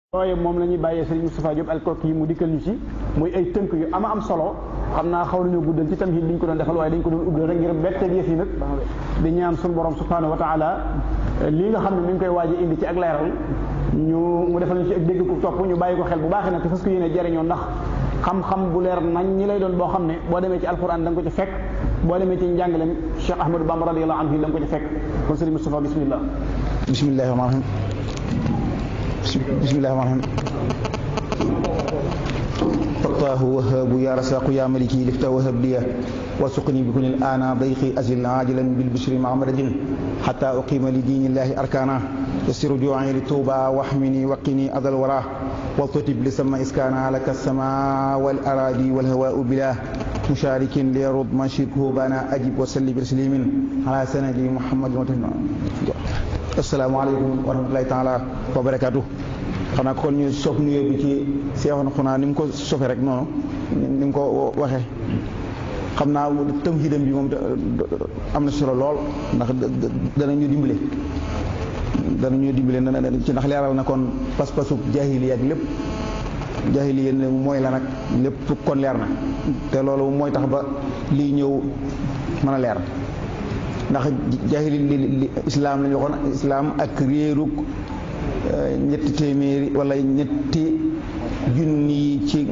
yooyu moom la ñuy bàyyee Serigne Moustapha Diop alkook yi mu dikkal ñu ci muy ay tënk yu ama am solo xam naa xaw nañoo guddal ci tamit liñ ko doon defal waaye dañ ko doon ubbal rek ngir betteeg yëf yi nag di ñaan suñu borom subhanahu wa taala lii nga xam ne mi ngi koy waaj a indi ci ak leeral ñu mu defal ñu ci ak dégg ko topp ñu bàyyi ko xel bu baaxee nag te fas ko yéene jariñoo ndax xam-xam bu leer nañ ñi lay doon boo xam ne boo demee ci alquran da nga ko ci fekk boo demee ci njàngalem Cheikh Ahmadou Bamba radiyallahu anhu da nga ko ci fekk kon Serigne Moustapha bismillah bismillahi rahmaani rahim bismillahi rahmaani rahim fattaahu wahaabu ya rasaqu ya maliki lifta wahab liya وسقني بكل الآن ضيقي أزل عاجلا بالبشر مع مدد حتى أقيم لدين الله أركانا يسر جوعي للتوبة واحمني وقني أذى الورى والتتب لسما إسكانا لك السماء والأراضي والهواء بلا مشارك ليرد ما شركه بانا أجب وسلي بتسليم على سندي محمد السلام عليكم ورحمة الله تعالى وبركاته xanaa kon ñu sof nuyoo bi ci seexoon xunaa ni mu ko sofe rek noonu ni mu ko waxee xam naa tamhidam bi moom am na solo lool ndax danañu dimbale danañu dimbale ci ndax leeral na kon pas-pasu jaahiliya ak lépp jaahiliya mooy la nag lépp kon leer na te loolu mooy tax ba lii ñëw mën a leer ndax jaahili li islaam lañu waxoon islaam ak réerug ñetti téeméeri wala ñetti junni ci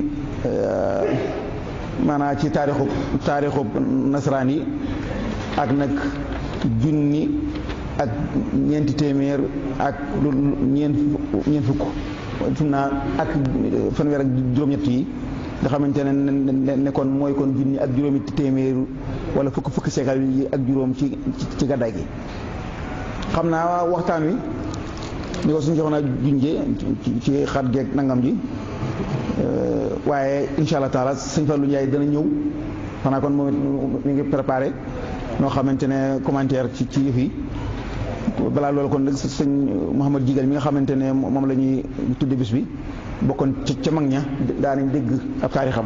maanaam ci taarixu taarixu nasaraan yi ak nag junni ak ñeenti téeméer ak lu ñeent ñeent fukk fum naa ak fanweer ak juróom-ñett yi nga xamante ne ne kon mooy kon junni ak juróomi téeméer wala fukk fukki seekal yi ak juróom ci ci gàddaay gi xam naa waxtaan wi ni ko suñu joxoon a junjee ci xat geeg nangam ji waaye incha allah taala sëñ Fallou Ndiaye dana ñëw xanaa kon moom mi ngi préparé noo xamante ne commentaire ci ci yëf yi balaa loolu kon nag sëñ Mouhamad Jigal mi nga xamante ne moom la ñuy tudde bis bi bokkoon ca mag ña daanañ dégg ab taarixam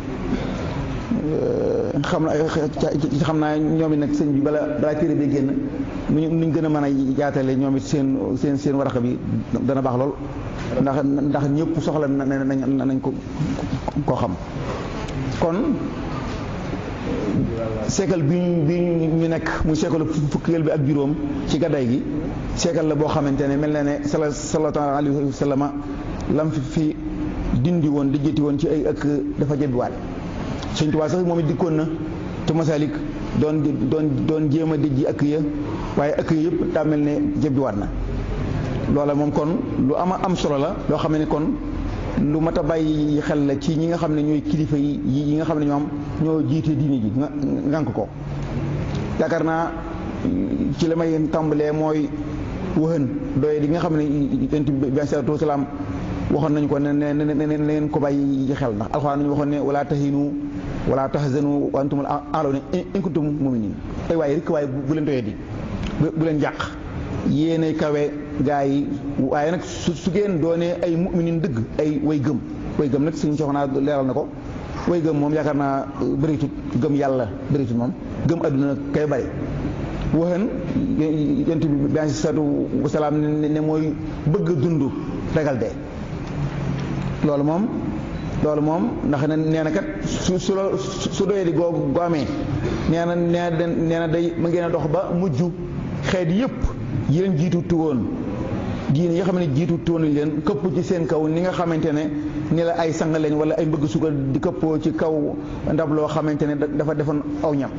xam na xam naa ñoom it nag sëñ bi bala balaa téere bi génn nuñ nuñ gën a mën a jaatale ñoom it seen seen seen waraxa bi dana baax lool ndax ndax ñëpp soxla na nañ ko koo xam kon seekal bi bi ñu nekk muy seekal fukkeel bi ak juróom ci gaddaay gi seekal la boo xamante ne mel na ne sala sallallahu alayhi wa sallam lam fi fi dindi woon dijjati woon ci ay ëkk dafa jebbiwaat Sëñ Tuubaa sax moom it dikkoon na te masalik doon doon doon jéem a dijji ëkk ya waaye ëkk ya yëpp daa mel ne jebbiwaat na loola moom kon lu ama am solo la loo xam ne kon lu mat a bàyyi xel la ci ñi nga xam ne ñooy kilifa yi yi nga xam ne ñoom ñoo jiite diine ji ngànk ko yaakaar naa ci la may tàmbalee mooy waxën doye di nga xam ne yonent bi bi salaatu wasalaam waxoon nañu ko ne ne ne ne leen ko bàyyi xel ndax alxuraan nañu waxoon ne wala tahinu wala tahzanu wa antumul a'lawna in kuntum mu'minin ay waaye rek waaye bu leen doyee di bu leen jàq yéene kawe gaa yi waaye nag su su ngeen doonee ay mu'minin dëgg ay way gëm way gëm nag suñu soxnaa leeral na ko way gëm moom yaakaar naa bëritut gëm yàlla bëritut moom gëm adduna kay bari waxen yent bi bi salaatu wasalaam ne mooy bëgg dund ragal dee loolu moom loolu moom ndax nee na kat su su su doyee di goo goo amee nee na nee na day ma ngeen a dox ba mujj xeet yëpp yi leen jiitu tuwoon diine yi nga xam ne jiitu tuwoon leen këpp ci seen kaw ni nga xamante ne ni la ay sang leen wala ay mbëgg sugal di këppoo ci kaw ndab loo xamante ne dafa defoon aw ñam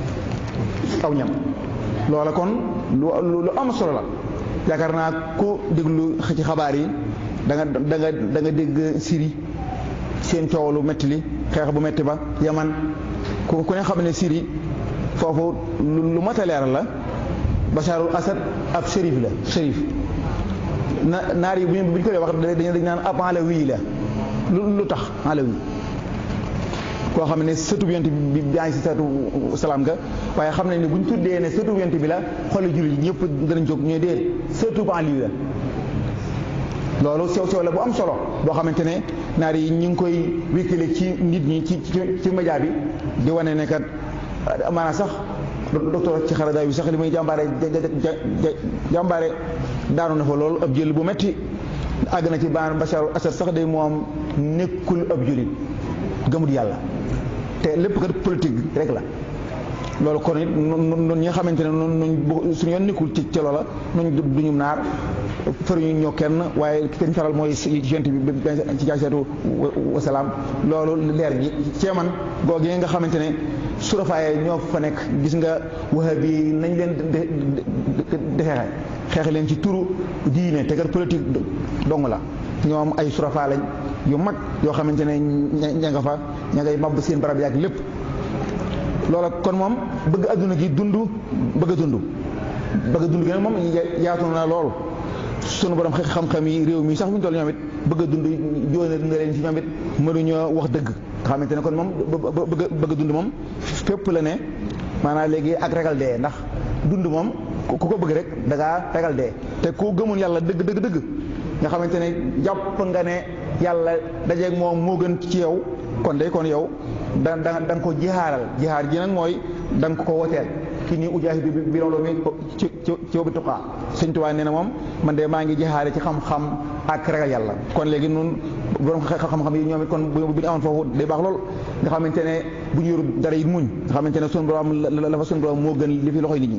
aw ñam loola kon lu lu am solo la yaakaar naa ku déglu ci xabaar yi da nga da nga da nga dégg Syrie seen coow lu métti li xeex bu métti ba Yaman ku ku ne xam ne Syrie foofu lu mat a leeral la Basharul Asad ab shérif la shérif na naar yi bu ñu ko dee wax dañu dañ naan ab alawi la lu lu tax alawi koo xam ne sëtu yonent bi bi yaa ngi si sëtu salaam nga waaye xam nañ ne bu ñu tuddee ne sëtu yonent bi la xooli jullit ñëpp danañ jóg ñooy déet sëtu aliyu la loolu sew sew la bu am solo boo xamante ne naar yi ñu ngi koy wékkale ci nit ñi ci ci média bi di wane ne kat maanaam sax docteur ci xaradaay bi sax li muy jàmbaare jàmbaare daanu na fa loolu ab jël bu metti àgg na ci baan Bachar Assad sax day moom nekkul ab jullit gëmut yàlla te lépp kat politique rek la loolu kon it nun ñi nga xamante ne nun suñu yoon nekkul ci ci loola nuñ duñu naar faruñu ñoo kenn waaye kenn faral mooy gent bi ci jaaseetu wasalaam loolu leer gi ceeman googu nga xamante ne surafaaye ñoo fa nekk gis nga wahabi yi nañ leen di xeexe xeexe leen ci turu diine te kat politique dong la ñoom ay surafaa lañ yu mag yoo xamante ne ña nga fa ña ngay mab seen barab yaak lépp loola kon moom bëgg adduna gi dund bëgg a dund bëgg a dund gi nag moom yaatu na lool sunu borom xam-xam yi réew mi sax bu ñu toll ñoom it bëgg a dund joone na leen ci ñoom it mënuñoo wax dëgg nga xamante ne kon moom bëgg bëgg a dund moom fépp la ne maanaam léegi ak ragal dee ndax dund moom ku ko bëgg rek da ngaa ragal dee te ku gëmul yàlla dëgg dëgg dëgg nga xamante ne jàpp nga ne yàlla dajeeg moom moo gën ci yow kon day kon yow da da da nga ko jihaaral jihaar ji nag mooy da nga ko woteel ki nii ujaahidu bi bi loolu mi ci ci ci bi tuqaa sëñ Tuubaa nee na moom man de maa ngi jihaare ci xam-xam ak ragal yàlla kon léegi nun borom xam-xam yi ñoom it kon bu ñu amoon foofu day baax lool nga xamante ne bu ñu yoru dara it muñ nga xamante ne sunu borom la fa sunu borom moo gën li fi loxoy nit ñi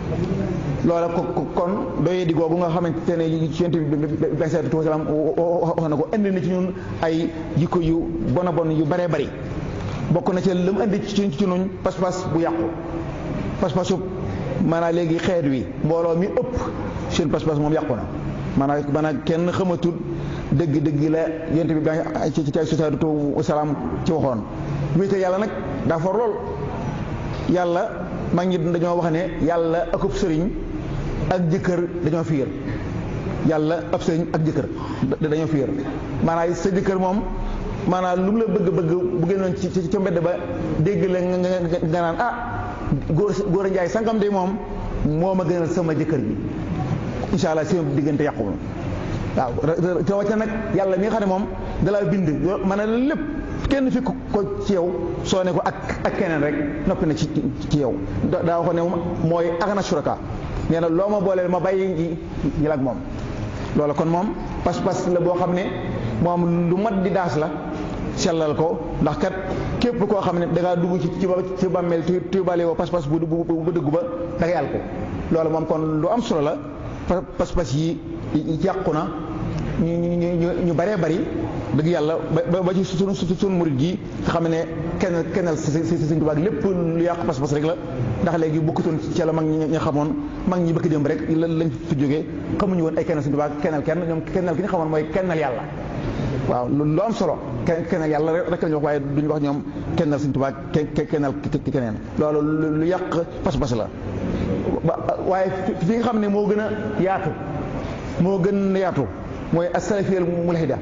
loola ko kon doyee di googu nga xamante ne ci yonent bi bi sallallahu alayhi wa sallam wax na ko indi na ci ñun ay jikko yu bon a bon yu baree bari bokk na ci lu mu indi ci ci nuñ pas-pas bu yàqu pas-pasu maanaam léegi xeet wi mbooloo mi ëpp seen pas-pas moom yàqu na maanaam maanaam kenn xamatul dëgg-dëgg la yonent bi ba ci ci sallallahu alayhi wa sallam ci waxoon wéete yàlla nag daa for lool yàlla mag ñi dañoo wax ne yàlla akub sëriñ ak jëkkër dañoo fiir yàlla ab sëriñ ak jëkkër dañoo fiir maanaam sa jëkkër moom maanaam lu mu la bëgg bëgg bu génnoon ci ci mbedd ba dégg la nga nga naan ah góor góor a njaay sangam de moom moo ma gënal sama jëkkër ji incha allah seen diggante yàqu waaw rawatina nag yàlla mi nga xam ne moom dalaa bind ma ne lépp kenn fi ko ci yow soo ne ko ak ak keneen rek noppi na ci ci yow daa waxoon ne mooy agna suraka nee na loo ma booleel ma bàyyi ji ñi ak moom loolu kon moom pas-pas la boo xam ne moom lu mat di daas la sellal ko ndax kat képp koo xam ne da ngaa dugg ci ci ci bàmmeel tu tuubaale woo pas-pas bu bu bu dëggu ba da ngay àl ko loolu moom kon lu am solo la pas-pas yi yàqu na ñu ñu ñu baree bari dëgg yàlla ba ba ci sunu sunu murid gi nga xam ne kenn kennal si si si Sëñ Tuubaa lépp lu yàq pas-pas rek la ndax léegi bokkutoon ci la mag ñi nga xamoon mag ñi bëgg dem rek lañ fi jógee xamuñu woon ay kennal Sëñ Tuubaa kennal kenn ñoom kennal ki ñu xamoon mooy kennal yàlla waaw lu am solo kennal yàlla rek lañu wax waaye duñu wax ñoom kennal Sëñ Tuubaa kennal keneen loolu lu yàq pas-pas la waaye fi nga xam ne moo gën a yaatu moo gën a yaatu mooy as-salafiyal mulhida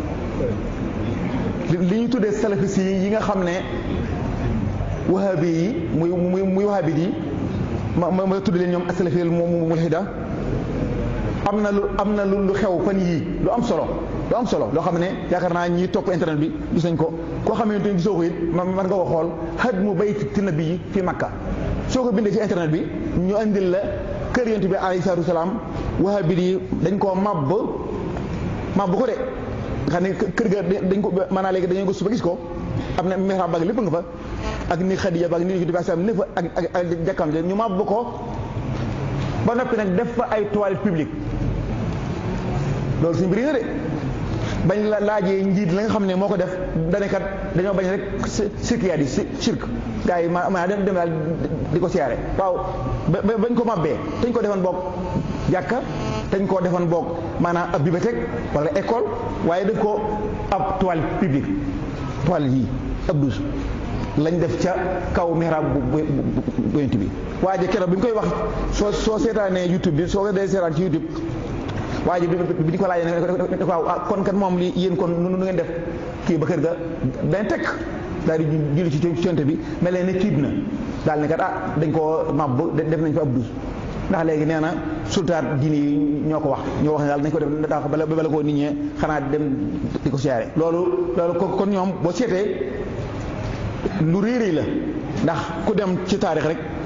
li ñu tuddee salafis yi yi nga xam ne wahabi yi muy muy muy wahabi yi ma ma tudd leen ñoom as-salafiyal mulhida am na lu am na lu xew fan yii lu am solo lu am solo loo xam ne yaakaar naa ñi topp internet bi gis nañ ko koo xamante ni gisoo ko it man nga ko xool hadmu bayti nabi yi fi Makka soo ko bindee ci internet bi ñu andil la kër yonent bi alayhi salaatu wasalaam wahabi yi dañ koo màbb màbb ko de xam ne kër ga dañ ko maanaam léegi dañoo gëstu ba gis ko am na mihrab baag lépp nga fa ak ni Xadiija baag ni yonent bi sallam ne fa ak ak ak jàkkam ñu màbb ko ba noppi nag def fa ay toilettes publiques loolu suñu mbir nga de bañ la laajee njiit la nga xam ne moo ko def danekat dañoo bañ rek sirkiyaat yi sirk gars yi ma dem dem daal di ko siyaare waaw bañ ko mabbee dañ ko defoon boog jàkka dañ koo defoon boog maanaam ab bibliothèque wala école waaye def ko ab toilette publique toilette yi ab douche lañ def ca kaw mihrab bu bu yonent bi waaye keroog bi ñu koy wax soo soo seetaanee YouTube bi soo ko dee seetaan ci YouTube waaye bi di ko laajee ne ko waaw kon kat moom li yéen kon nu ngeen def kii ba kër ga dañ tekk daal di julli ci yonent bi mel ne tiit na daal ne kat ah dañ koo màbb def nañ fa ab douche ndax léegi nee na sultaat diine yi ñoo ko wax ñoo wax ne daal nañ ko def daa ko bala bala koo nit ñee xanaa dem di ko siyaare loolu loolu kon ñoom boo seetee lu réeréy la ndax ku dem ci taarix rek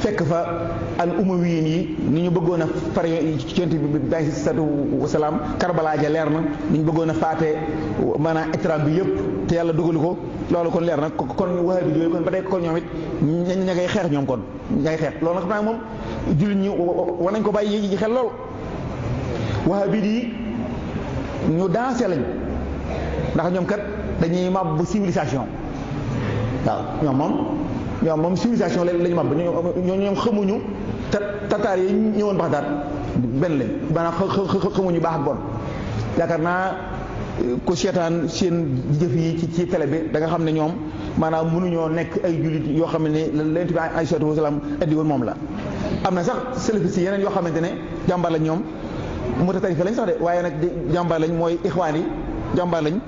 fekk fa al umawiyin yi ni ñu bëggoon a far ci yonent bi bi alayhi salaatu wasalaam Karbala ja leer na ni ñu bëggoon a faate maanaam étram bi yëpp te yàlla dugalu ko loolu kon leer na kon wahabi yooyu kon ba tey kon ñoom it ña ña ngay xeex ñoom kon ña ngay xeex loolu nag xam naa moom jullit ñi war nañ ko bàyyi yi xel lool wahabi yi ñu dansé lañ ndax ñoom kat dañuy màbb civilisation waaw ñoom moom ñoom moom civilisation la lañu màbb ñoo ñoom xamuñu ta tataar yi ñëwoon Baxdaad benn lañ maanaam xamuñu baax ak bon yaakaar naa ku seetaan seen jëf yi ci ci télé bi da nga xam ne ñoom maanaam mënuñoo nekk ay jullit yoo xam ne Yonent bi alayhi salaatu wa salaam indi woon moom la am na sax salafiste yi yeneen yoo xamante ne jàmbaar lañ ñoom mu tarifa lañ sax de waaye nag jàmbaar lañ mooy ixwaan yi jàmbaar lañ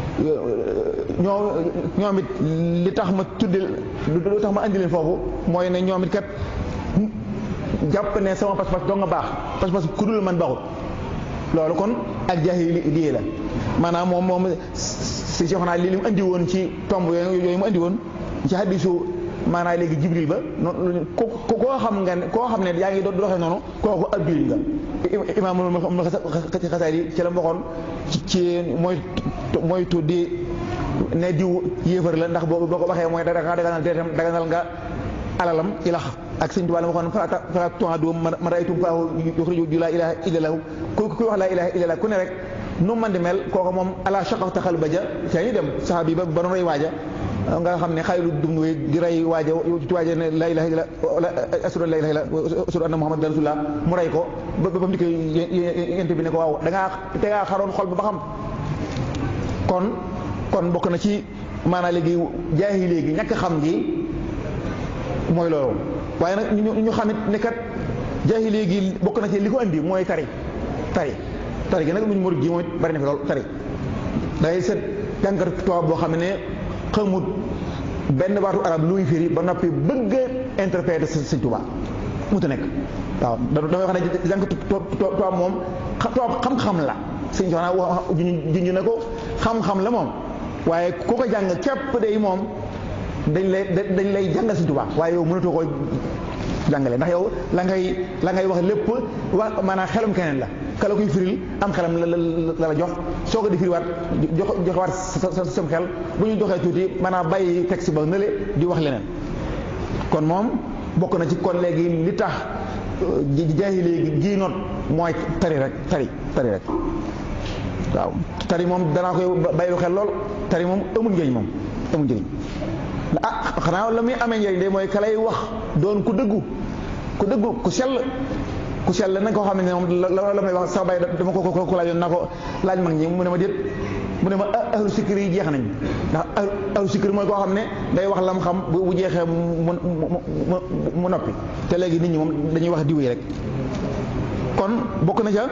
ñoo ñoom it li tax ma tudde lu tax ma andi leen foofu mooy ne ñoom it kat jàpp ne sama pas-pas doo nga baax pas-pas ku dul man baaxut loolu kon ak jaahili la maanaam moom moom si si xanaa li li mu andi woon ci tomb yooyu mu andi woon ci hadisu maanaam léegi jibril ba noonu ko koo xam nga ne koo xam ne yaa ngi doon doxee noonu kooku ab jullit nga imaamul xasaay yi ci la waxoon ci mooy mooy tuddi ne diw yéefar la ndax boo boo ko waxee mooy da nga daganal deretam daganal nga alalam ilax ak sëñ Tuubaa la waxoon fala fala tu'adu man ra'aytum faahu yukhriju laa ilaaha illallah ku ku wax laa ilaaha illallah ku ne rek nu man di mel kooku moom ala shaqaqta qalba ja ca ñu dem saxaaba yi ba ba doon rey waaja nga xam ne xaylu dum wéy di rey waaja ci waaja ne laa ilaaha illallah asadu laa ilaaha illallah asadu anna muhammadan rasulullah mu rey ko ba ba mu dikkee yent bi ne ko waaw da ngaa te ngaa xaroon xol ba ba xam kon kon bokk na ci maanaam léegi jaahi léegi ñàkk xam gi mooy loolu waaye nag ñu ñu xamit ne kat jaahi léegi bokk na ci li ko andi mooy tari tari tari gi nag lu ñu murid gi mooy bari na fi lool tari day set jànkat tubaab boo xam ne xamut benn baatu arab luy firi ba noppi bëgg a interpréter Sëñ Tuubaa muta nekk waaw damay wax ne jànkat tubaab moom tubaab xam-xam la sëñ Tuubaa wax junj na ko xam-xam la moom waaye ku ko jàng képp day moom dañ lay dañ lay jàngal Sëñ Tuubaa waaye yow mënatoo ko jàngale ndax yow la ngay la ngay wax lépp wa maanaam xelum keneen la ka la koy firil am xelam la la la jox soo ko di firiwaat jox joxewaat sa sam xel bu ñu doxee tuuti maanaam bàyyi texte ba nële di wax leneen kon moom bokk na ci kon léegi li tax jaayi léegi gii noot mooy tari rek tari tari rek waaw tari moom danaa koy bàyyi xel lool tari moom amul njëriñ moom amul njëriñ ah xanaa la muy amee njëriñ de mooy ka lay wax doon ku dëggu ku dëggu ku sell ku sell nag koo xam ne moom la la may wax sax bàyyi dama ko ko ko laajoon naa ko laaj mag ñi mu ne ma déet mu ne ma ahlu sikri yi jeex nañ ndax ahlu sikri mooy koo xam ne day wax lam xam bu jeexee mu mu mu noppi te léegi nit ñi moom dañuy wax diw yi rek kon bokk na ca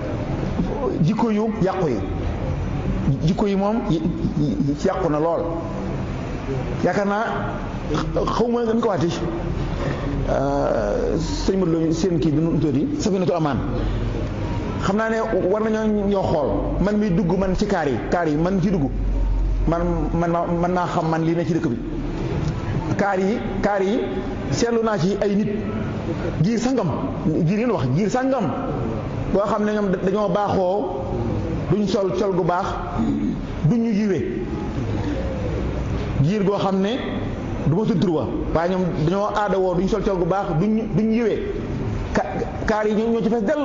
jikko yu yàqu yi jikko yi moom yàqu na lool yaakaar naa xaw ma dañ ko waati sëñ Modou Lo seen kii bi nu tuuti Safinatul Amaan xam naa ne war nañoo ñoo xool man mi dugg man ci kaar yi kaar yi man ci dugg man man man naa xam man lii ne ci dëkk bi kaar yi kaar yi seetlu naa ci ay nit giir sangam giir yéen wax giir sangam boo xam ne ñoom dañoo baaxoo duñ sol col gu baax duñ ñu yiwee giir goo xam ne du ma tudd tur wa waaye ñoom dañoo aada woo duñ sol col gu baax duñ duñ yiwee ka kaar yi ñoo ci fees dell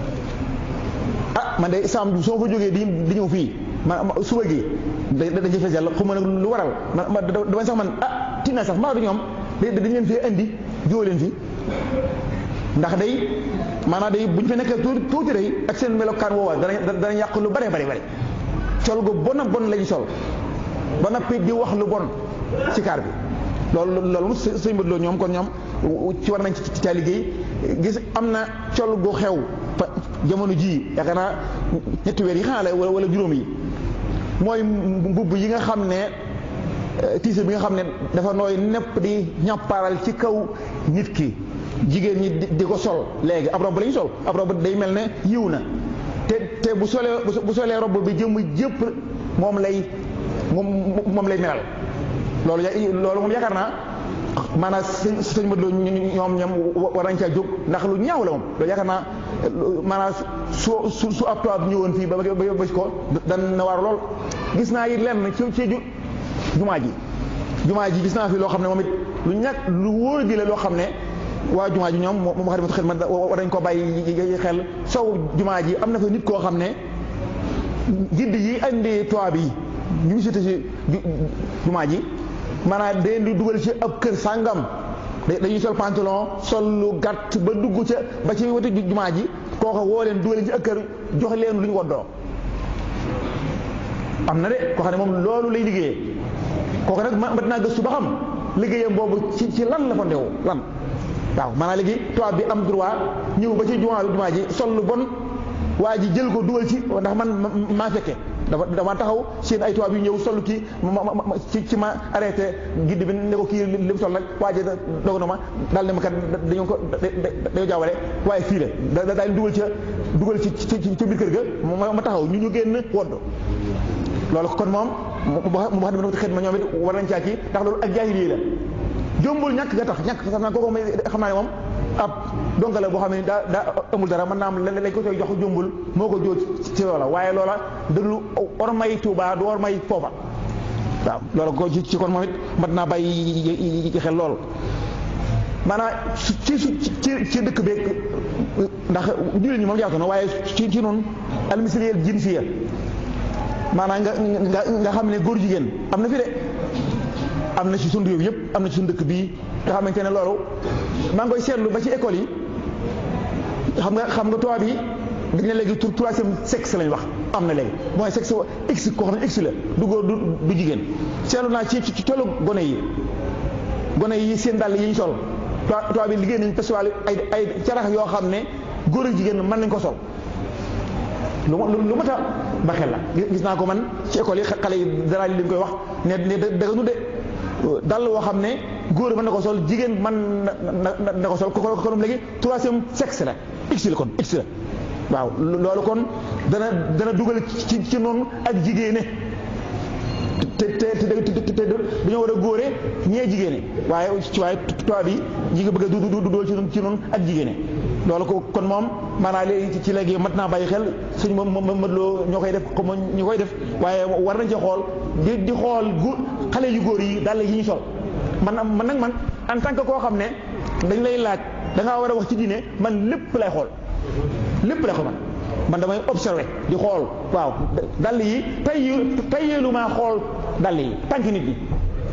ah man de saam soo fa jógee di di ñëw fii ma suba gi da dañ ci fees dell xuma nag lu waral ma dama sax man ah tina sax maa du ñoom dañ leen fee indi jóo leen fi ndax day maanaam day bu ñu fi nekkee tuuti tuuti day ak seen melokaan woowa dana dana yàq lu bare bare bare col gu bon a bon lañu sol ba noppi di wax lu bon ci kaar bi loolu loolu mu sëñ Modou Lo ñoom kon ñoom ci war nañ ci caa liggéey gis am na col gu xew fa jamono jii yaakaar naa ñetti weer yi xanaa la wala juróom yi mooy mbubb yi nga xam ne tiise bi nga xam ne dafa nooy nepp di ñàppaaral ci kaw nit ki jigéen ñi di ko sol léegi ab robb la ñu sol ab robb day mel ne yiw na te te bu solee bu solee robb bi jëmm jëpp moom lay moom moom lay melal loolu loolu moom yaakaar naa maanaam sëñ sëñ Modou Lo ñoom ñoom war nañ caa jóg ndax lu ñaaw la moom loolu yaakaar naa maanaam su su su ab tubaab ñëwoon fii ba ba ba ko dan na war lool gis naa it lenn ci ci jumaa ji jumaa ji gis naa fi loo xam ne moom it lu ñàkk lu wóor gi la loo xam ne waa jumaa ji ñoom moom wax dëgg xel man war nañ ko bàyyi xel sow jumaa ji am na fa nit koo xam ne gidd yi andi tubaab yi ñu visité si jumaa ji maanaam dañ di dugal ci ab kër sàngam dañuy sol pantalon sol lu gàtt ba dugg ca ba ci wetu jumaa ji kooka woo leen dugal ci ak kër jox leen lu ñu woddoo am na de koo xam ne moom loolu lay liggéeyee kooka nag mat naa gëstu ba xam liggéeyam boobu ci ci lan la fa ndewu lan waaw maanaam léegi tubaab bi am droit ñëw ba ci jumaa jumaa ji sol lu bon waa ji jël ko dugal ci ndax man maa fekke dafa dama taxaw seen ay tubaab yu ñëw sol kii ci ci ma arrêté gidd bi ne ko kii li mu sol nag waa ji doog na ma daal ne ma kat dañoo ko dañoo jaawale waaye fii la da daal dugal ca dugal ci ci ci biir kër ga ma taxaw ñu ñu génn wodd loolu kon moom mu wax dama xet ma ñoom it war nañ caa kii ndax loolu ak jaahili la jombul ñàkk nga tax ñàkk xam naa kooku xam naa ne moom ab donga la boo xam ne daa daa amul dara mën naa am lañ ko koy jox jombul moo ko jóot ci loola waaye loola dëglu ormay Tuuba du ormay foofa waaw loola ko ci kon moom it mat naa bàyyi xel lool maanaam ci ci ci dëkk beeg ndax jullit ñi moom jaatu na waaye ci ci noonu almisliyel jinsiya maanaam nga nga nga xam ne góor jigéen am na fi de am na ci sunu réew yëpp am na ci sunu dëkk bii nga xamante ne loolu maa ngi koy seetlu ba ci école yi xam nga xam nga tubaab yi dañ ne léegi troisième sexe lañ wax am na léegi mooy sexe x koo xam ne x la du góor du du jigéen seetlu naa ci ci tollu gone yi gone yi seen dàll yi ñu sol tubaab yi liggéey nañ festival ay ay carax yoo xam ne góor ak jigéen mën nañ ko sol lu ma lu ma ta ba xel la gis naa ko man ci école yi xale yi dara li ñu koy wax ne ne dëgg nu de dal woo xam ne góor mën na ko sol jigéen man na na ko sol ko kon léegi troisième sexe la x la kon x la waaw loolu kon dana dana dugal ci ci noonu ak jigéene te te te te dañoo war a góore ñee jigéene waaye ci waaye tubaab bi ñi nga bëgg a du du dugal ci ci noonu ak jigéene loolu ko kon moom maanaam léegi ci léegi mat naa bàyyi xel suñu moom moom mëtloo ñoo koy def comme ñu koy def waaye war nañ ci xool di di xool gu xale yu góor yi dàll yi ñu sol man man nag man en tant que koo xam ne dañ lay laaj da ngaa war a wax ci diine man lépp lay xool lépp lay xool man man damay observé di xool waaw dàll yi tay tayeelu maa xool dàll yi tànk nit ñi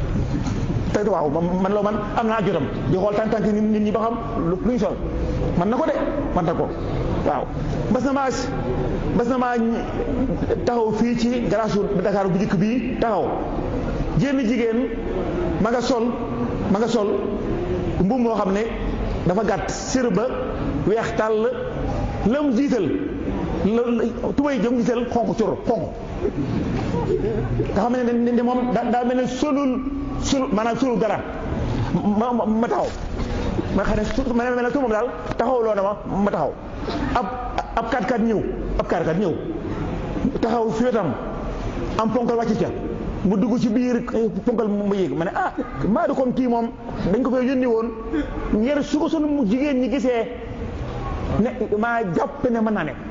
te waaw man loo man am naa jotam di xool tànk tànk nit ñi ba xam lu ñu sol man na ko de man na ko waaw bas na maa bas na maa taxaw fii ci garage Dakar bu njëkk bii taxaw jénn jigéen ma nga sol ma nga sol mbubb moo xam ne dafa gàtt sër ba weex tàll lam jiital la tubay jëm jiital xonq cur xonq nga xam ne ne moom daa mel ne solul sul maanaam solul dara ma ma taxaw ma xam ne su ma mel ne su moom daal taxaw loo na ma ma taxaw ab ab kat kat ñëw ab kat kat ñëw taxaw fi wetam am ponkal wàcc ca mu dugg ci biir ponkal mu yéeg ma ne ah maa du kon kii moom dañ ko fay yónni woon ngir su ko sunu jigéen ñi gisee ne maa jàpp ne mën naa nekk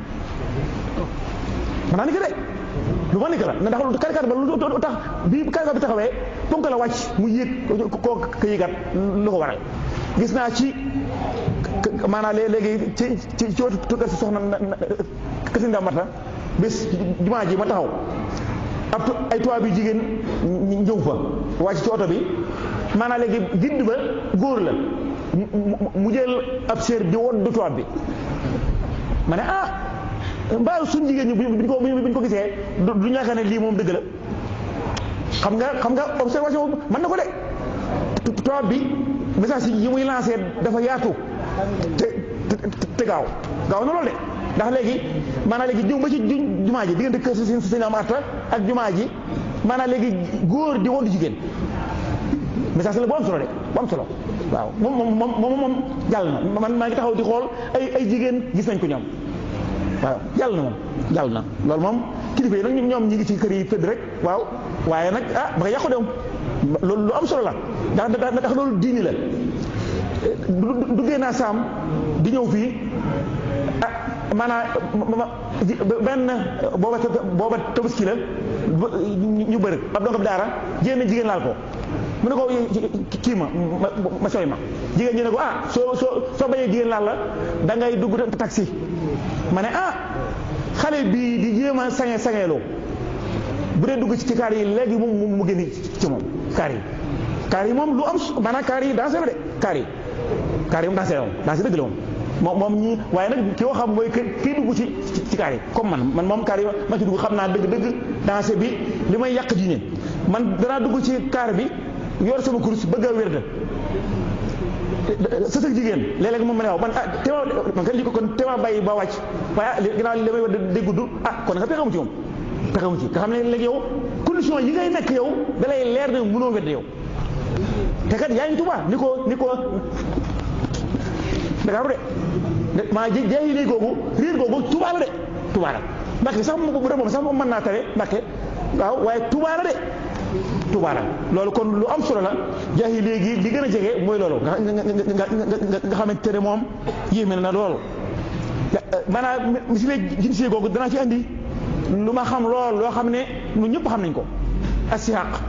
mën naa nekk de lu ma nekk la ndax lu karkat ba lu tax bii karkat bi taxawee ponkal la wàcc mu yéeg koo ka yéegat lu ko waral gis naa ci maanaam léegi ci ci ci wetu kër si soxna kër si ndamata bés jumaa ji ma taxaw ab ay tubaab bi jigéen ñëw fa wàcc ci oto bi maanaam léegi gidd ba góor la mu jël ab séer di woon du tubaab bi ma ne ah mbaa suñ jigéen ñi buñ ko buñ ko gisee du ñàkk ne lii moom dëgg la xam nga xam nga observation mën na ko de tubaab bi message yi muy lancé dafa yaatu te te gaaw gaaw na loolu de ndax léegi maanaam léegi ñëw ba ci jumaa ji diggante kër si sëñ am arta ak jumaa ji maanaam léegi góor di wondu jigéen message la bu am solo de bu am solo waaw moom moom moom moom jàll na man maa ngi taxaw di xool ay ay jigéen gis nañ ko ñoom waaw jàll na moom jàll na loolu moom kilifa yi nag ñoom ñi ngi ci kër yi tëdd rek waaw waaye nag ah ba nga yàqu de moom loolu lu am solo la ndax ndax loolu diini la duggee naa saam di ñëw fii ah maanaam benn booba booba tabaski la ñu bëri ab dongab daara jéem jigéen laal ko mu ne ko kii ma ma sooy ma jigéen ñi ne ko ah soo soo soo bañee jigéen laal la da ngay dugg taxi ma ne ah xale bii di jéem a sañe sañeeloo bu dee dugg ci kaar yi léegi moom mu génn ci moom kaar yi kaar yi moom lu am maanaam kaar yi dansé la de kaar yi kaar yi moom dansé la moom dansé dëgg la moom moom moom ñi waaye nag ki xam mooy kii dugg ci ci kaar yi comme man man moom kaar yi ma ci dugg xam naa dëgg dëgg dansé bi li may yàq diine man danaa dugg ci kaar bi yor sama kurus bëgg a wér da sësëg jigéen léeg-léeg moom ma ne waaw man ah tema man kat li ko kon tema bàyyi ba wàcc waaye ginnaaw li may war di gudd ah kon nga pexamu ci moom pexamu ci nga xam ne léegi yow condition yi ngay nekk yow da lay leer ne mënoo wedd yow te kat yaa ngi Tuubaa ni ko ni ko Dakaaru de maa ji jeexi léegi googu réer googu Tuubaa la de Tuubaa la Mbàkke sax bu dee moom sax moom mën naa tare Mbàkke waaw waaye Tuubaa la de Tuubaa la loolu kon lu am solo la jaahi léegi li gën a jege mooy loolu nga nga xamante ne moom yéeme na loolu maanaam misile jinsee googu danaa ci andi lu ma xam lool loo xam ne ñun ñëpp xam nañ ko asihaq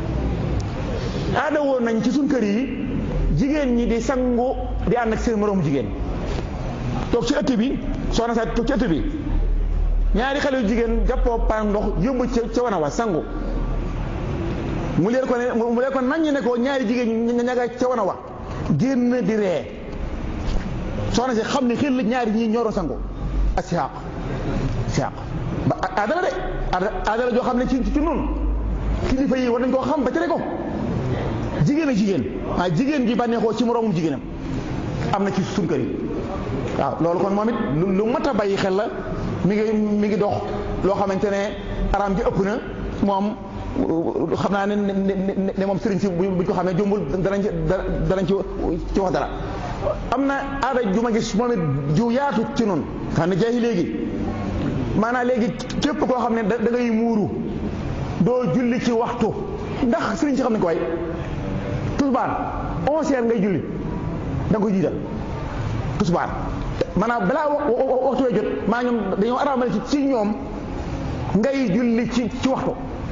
aada woon nañ ci suñ kër yi jigéen ñi di sangu di ànd ak seen moroomu jigéen toog ci ëtt bi soxna sa toog ci ëtt bi ñaari xale yu jigéen jàppoo paan ndox yóbbu ca ca wana wa sangu mu leer ko ne mu leer ko naññ ne ko ñaari jigéen ña ñaga ca wana wa génn di ree soxna si xam ne xel la ñaari ñii ñoro sangu ak siaq siaq ba aadala de aadala joo xam ne ci ci noonu kilifa yi war nañ koo xam ba tere ko jigéen ak jigéen ah jigéen gi bànneexoo ci moroomum jigéenam am na ci suñ kër yi waaw loolu kon moom it lu mat a bàyyi xel la mi ngi mi ngi dox loo xamante ne araam ji ëpp na moom xam naa ne ne moom sëriñ si buñ ko xam ne jombul danañ ci danañ ci ci wax dara am na aada ju ma gis moom it ju yaatu ci noonu xam ne jaayi léegi maanaam léegi képp koo xam ne da ngay muuru doo julli ci waxtu ndax sëriñ si xam ne ko way tusbaar onze heures ngay julli da nga ko jiital tusbaar maanaam balaa waxtu wee jot maa ñoom dañoo araamal ci ci ñoom ngay julli ci ci waxtu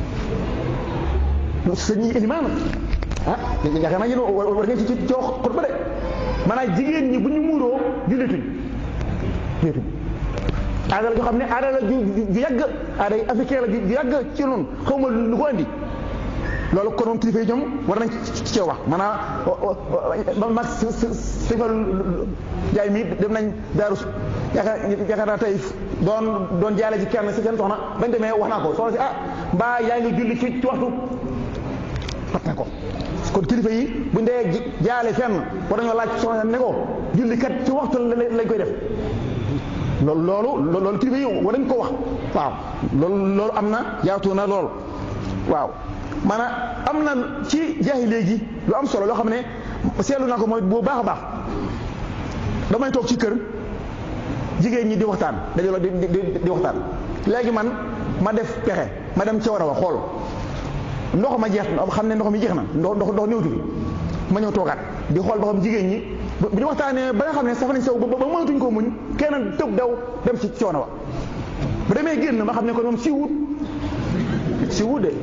sëñ ilimaan ah yaakaar naa yéen war ngeen ci ci wax xutba de maanaam jigéen ñi bu ñu muuroo jullituñ jullituñ aada la joo xam ne aada la ju ju yàgg aada africain la ju yàgg ci noonu xaw ma lu ko andi loolu kon moom kilifa yi ñoom war nañ ci ci wax maanaam mag sifal jaay mi dem nañ daaru yaakaar yaakaar naa tey doon doon jaale ci kenn si seen soxna bañ demee wax naa ko soxna si ah mbaa yaa ngi julli ci ci waxtu fat na ko kon kilifa yi buñ dee jaale fenn war nañoo laaj soxna ne ko julli kat ci waxtu lañ koy def loolu loolu loolu kilifa yi war nañ ko wax waaw loolu loolu am na yaatu na lool waaw maanaam am na ci jaahi léegi lu am solo loo xam ne seetlu naa ko mooy bu baax a baax damay toog ci kër jigéen ñi di waxtaan dajaloo di di di waxtaan léegi man ma def pexe ma dem ca war a wax xool ndox ma jeex xam ne ndox mi jeex na ndox ndox ndox néewtu fi ma ñëw toogaat di xool ba xam jigéen ñi bu ñu waxtaanee ba nga xam ne saf nañ sew ba ba mënatuñ koo muñ kenn tëb daw dem ci coono wa bu demee génn ma xam ne ko moom si wut si wut de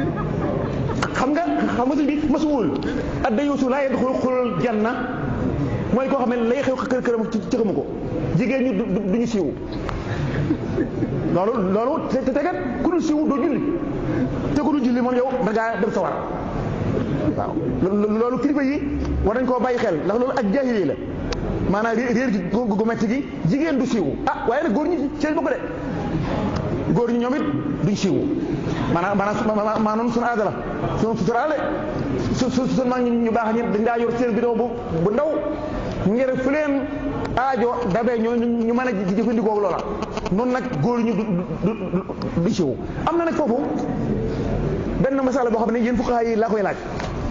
xam nga xam nga bi masuwul adda yuusu laa yadxul xulul janna mooy koo xam ne lay xew kër këram ci xamu ko jigéen ñi du ñu siiw loolu loolu te tegat ku dul siiw doo julli te ku dul julli moom yow da ngaa dem sa war waaw loolu kilifa yi war nañ koo bàyyi xel ndax loolu ak jaahili la maanaam réer gi gu metti gi jigéen du siiw ah waaye nag góor ñi ci lañ bokk de góor ñi ñoom it duñ siiw maanaam maanaam maanaam suñu aada la suñu suturaale su su suñu mag ñu baax ñi dañ daa yor seen bidon bu bu ndaw ngir fu leen aajo dabee ñoo ñu mën a jëfandikoo loola noonu nag góor ñu du du siiw am na nag foofu benn masala boo xam ne yéen fuqaha yi laa koy laaj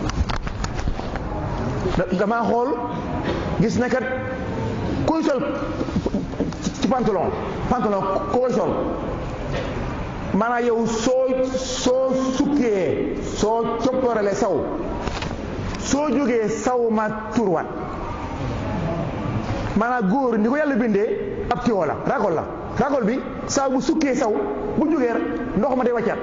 damaa xool gis ne kat kuy sol ci pantalon pantalon koy sol maanaam yow soo soo sukkee soo coppoorale xoolee saw soo jógee saw ma turwaat maanaam góor ni ko yàlla bindee ab tiwo la ragol la ragol bi saa bu sukkee saw bu jógee ndox ma day wàccaat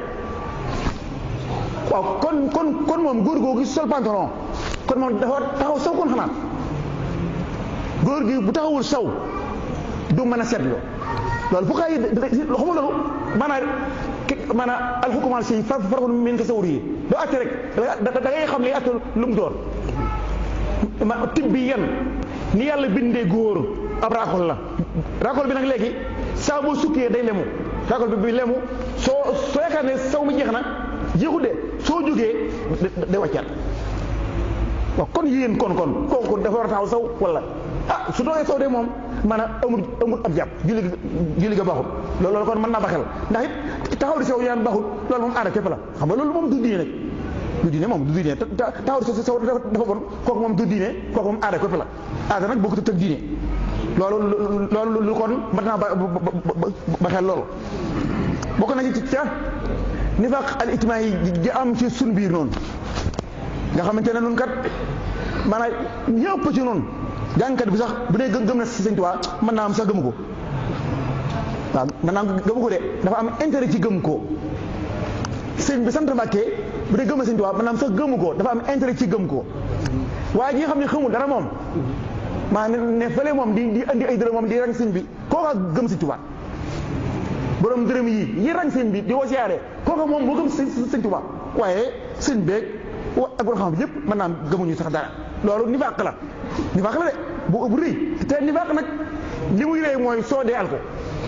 waaw kon kon kon moom góor googu sol pantalon kon moom dafa taxaw saw kon xanaa góor gi bu taxawul saw du mën a seetlu loolu fu xay xamul loolu maanaam maanaam alxukumal si far farafon min tasawur yi doo atte rek da ngay xam ne atte lu mu doon ma tib bi yan ni yàlla bindee góor ab raakol la raakol bi nag léegi saa boo sukkee day lemu raakol bi bi lemu soo soo yaakaar ne saw mi jeex na jeexul de soo jógee day wàccaat waaw kon yéen kon kon kooku dafa war a taxaw saw wala ah su doogee saw de moom maanaam amul amul ab jàpp julli julli ga baaxul loolu loolu kon mën naa ba xel ndax it taxaw di saw yaan baaxul loolu moom aada képp la xam nga loolu moom du diine nag du diine moom du diine taxaw di saw dafa bon kooku moom du diine kooku moom aada képp la aada nag bokkut ak diine loolu loolu lu kon mën naa ba ba xel loolu bokk na ci ca nifaq al ijtimaa yi di am ci sun biir noonu nga xamante ne nun kat maanaam ñëpp ci noonu jàngkat bi sax bu dee gëm na si sëñ Tuubaa mën naa am sax gëmu ko waaw mën naa gëmu ko de dafa am intérêt ci gëm ko sëñ bi sant Mbàkke bu dee gëm na sëñ Tuubaa mën naa am sax gëmu ko dafa am intérêt ci gëm ko waaye ñi nga xam ne xamul dara moom maa ne fële moom di di andi ay dërëm moom di rang sëñ bi kooka gëm sëñ Tuubaa borom dërëm yi yi rang sëñ bi di woo siyaare kooka moom moo gëm sëñ Tuubaa waaye sëñ beeg ak borom xam yëpp mën naa am gëmuñu sax dara loolu nifaaq la nifaaq la de bu bu rëy te nifaaq nag li muy rëy mooy soo dee al ko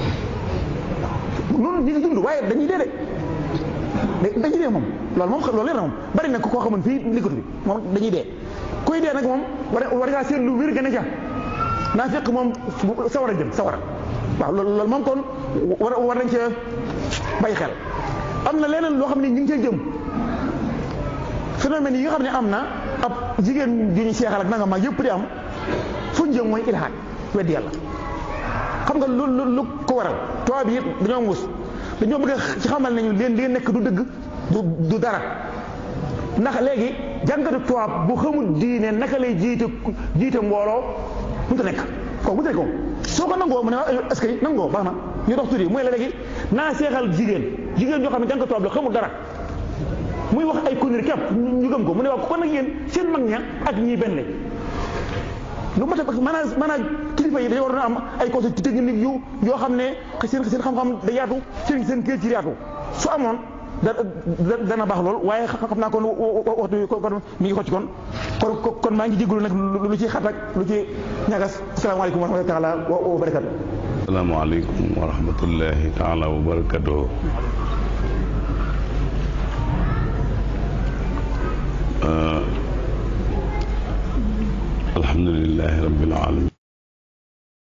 noonu ñu ngi dund waaye dañuy dee de dañuy dee moom loolu moom loolu leer na moom bari na koo xamoon fii liggéey bi moom dañuy dee kuy dee nag moom war war ngaa seet lu wér gën a ja naa fekk moom sawar a jëm sawara waaw loolu loolu moom kon war war nañ cee bàyyi xel am na leneen loo xam ne ñu ngi cee jëm phénomène yi nga xam ne am na ab jigéen ju ñu seexal ak nanga mag yëpp di am fu ñu jëm mooy ilhaad weddi yàlla xam nga lu lu lu ko waral tubaab yi dañoo muus dañoo bëgg a ci xamal nañu leen li nekk du dëgg du du dara ndax léegi jàngatu tubaab bu xamul diine naka lay jiite jiite mbooloo mënut a nekk kooku mënut a nekk moom soo ko nangoo mu ne est-ce que nangoo baax na ñu dox tuuti mooy la léegi naa seexal jigéen jigéen ñoo xam ne jàngatu tubaab la xamul dara muy wax ay conneries képp ñu gëm ko mu ne waaw kon nag yéen seen mag ña ak ñii benn lañ lu mat a maanaam maanaam kilifa yi dañoo war a am ay conseils techniques yu yoo xam ne seen seen xam-xam da yaatu seen seen kër ci yaatu su amoon da dana baax lool waaye xam naa kon waxtu kon mi ngi xocc kon kon kon maa ngi jégalu nag lu ci xat ak lu ci ñagas asalaamaaleykum wa rahmatullahi taala wa barakatu asalaamaaleykum wa rahmatullahi taala wa barakatu alhamdulilahi rabbil alamin